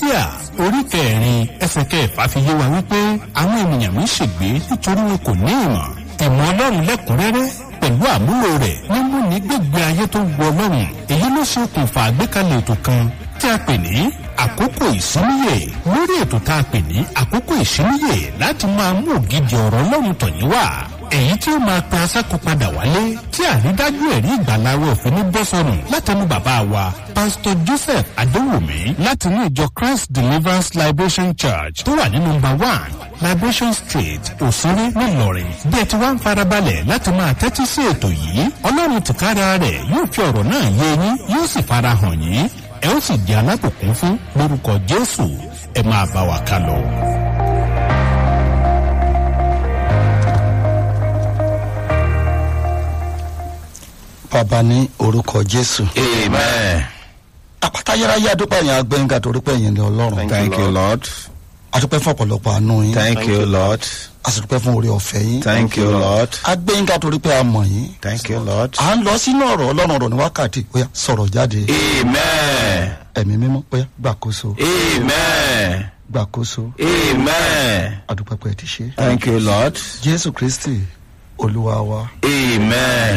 Hósíà orí kẹrin ẹsẹ̀ kẹfà fi yé wa wípé àwọn ènìyàn mi ṣègbé nítorí wọn kò ní ìmọ̀ ìmọ̀ ọlọ́run lẹ́kùnrẹ́rẹ́ pẹ̀lú àmúlò rẹ̀ mímú ní gbègbè ayé tó wọ ọlọ́run èyí ló ṣe okùnfà àgbékalẹ̀ ètò kan tí a pè ní àkókò ìsíníyè lórí ètò tá a pè ní àkókò ìsíníyè láti máa mú ògidì ọ̀rọ̀ ọlọ́run tọ̀yìn wá èyí tí ó máa pe asákò padà wálé tí àrídájú ẹ̀rí ìgbàláwọ̀ òfin ní bọ́sọ̀nù látẹnu bàbá wa pásítọ̀ joseph adéwùmí láti ní ìjọ christ deliverance liberation church tó wà ní nọmba one liberation street òsínrí ńìlọrin bí ẹ ti wá ń farabalẹ̀ láti máa tẹ́tí sí ètò yìí ọlọ́run tìkára rẹ̀ yóò fi ọ̀rọ̀ náà yé yín yóò sì farahàn yín ẹ ó sì di alábòkún fún lórúkọ jésù ẹ máa bá wa ká lọ. bàbá ní orúkọ jésù. Amen. àpáta yáráyá adúpẹ́ yẹn agbẹ́yìnká torí pé yẹn ni ọlọ́run. Thank you, Lord. adúpẹ́ fún ọ̀pọ̀lọpọ̀ àánú yín. Thank you, Lord. àsìdúpẹ́ fún orí ọ̀fẹ́ yín. Thank you, Lord. agbẹ́yìnká torí pé a mọ̀ yín. Thank you, Lord. à ń lọ sínú ọ̀rọ̀ ọlọ́run ọ̀rọ̀ ní wákàtí bóyá sọ̀rọ̀ jáde. Amen. ẹ̀mí mímọ́ bóyá gbàkóso Amen. gbàkóso Amen. adúpẹ́ pé ẹ ti ṣe. Thank you, Lord. jésù kristi olúwa wa. Amen.